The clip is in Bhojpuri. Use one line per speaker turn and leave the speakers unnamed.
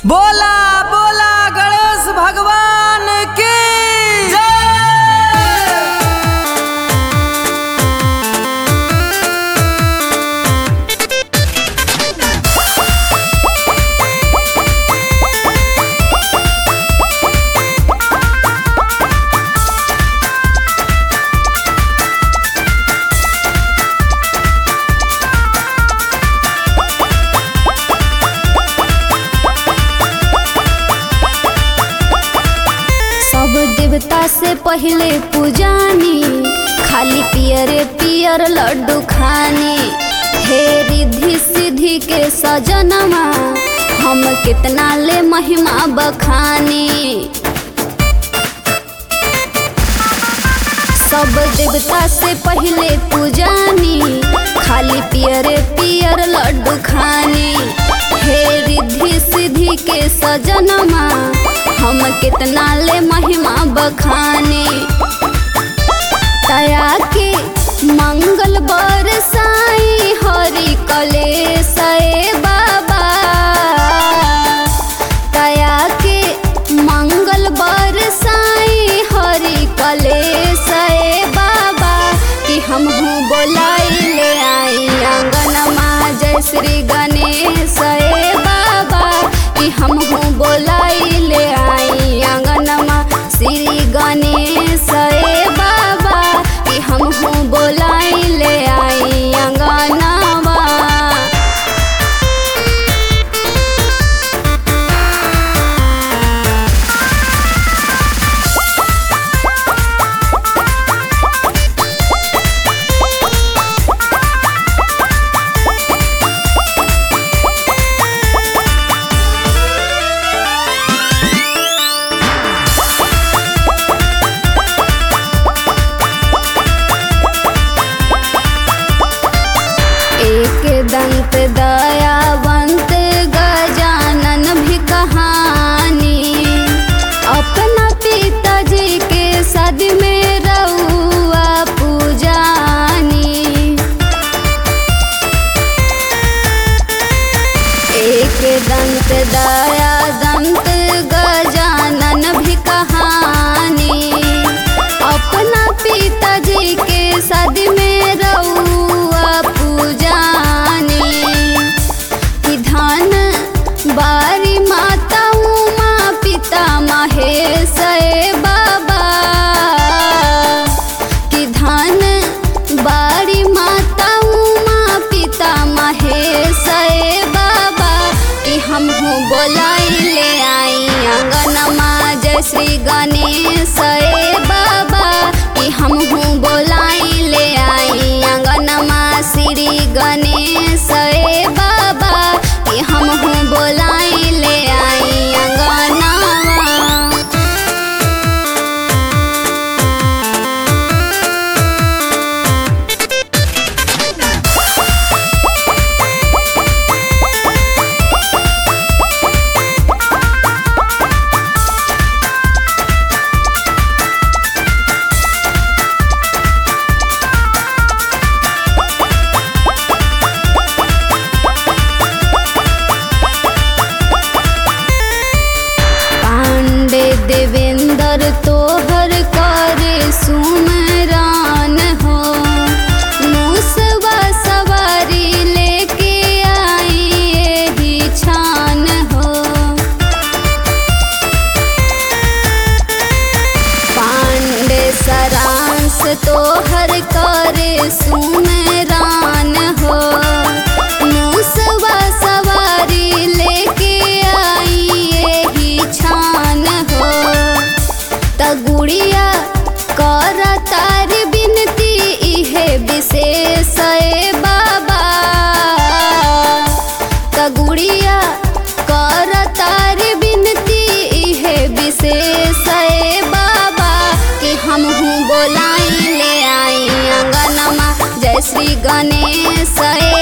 बोला बोला गणेश भगवान की जय
सब देवता से पहले पूजानी खाली पियरे पियर लड्डू खानी हे रिद्धि सिद्धि के सजनमा हम कितना ले महिमा बखानी सब देवता से पहले पूजानी खाली पियरे पियर लड्डू खानी हे रिद्धि सिद्धि के सजनमा हम कितना ले महिमा बखानी तया के मंगल बरसाई हरि कलेश ए बाबा तया के मंगल बरसाई हरि कलेश ए बाबा कि हम हूँ बोलाई ले आई आंगनमा जय श्री गणेश ए बाबा कि हम हूँ बोलाई ले आई आंगनमा श्री गणेश ए बाबा कि हम हूँ बोलाई ले आई आंगनमा एक दंत दयावंत गजानन भी कहानी अपना पिताजी के सद में रउआ पूजानी एक दंत दया दंत गजानन भी कहानी अपना पिताजी के सद में रउआ पूजानी कि धन बारी माता उमा पिता महेश ए बाबा कि धन बारी माता उमा पिता महेश ए बाबा कि हम हूँ बोलाई ले आई आंगनमा जय श्री गणेश ए बाबा कि हम हूँ बोलाई ले आई आंगनमा श्री गणेश ए बाबा कि हम हूँ बोलाई ले आई आंगनमा पांडे देवेंद्र तोहर करे सुमरान हो मुसवा सवारी लेके आई एही छान हो पांडे सरांस तोहर करे सुमरान हो मुसवा सवारी लेके आई एही छान हो तगुड़िया कर तार बिनती इहे विशेष ए बाबा तगुड़िया कर तार बिनती इहे विशेष ए बाबा कि हम हूँ बोलाई ले आई अंगनमा जय श्री गणेश ए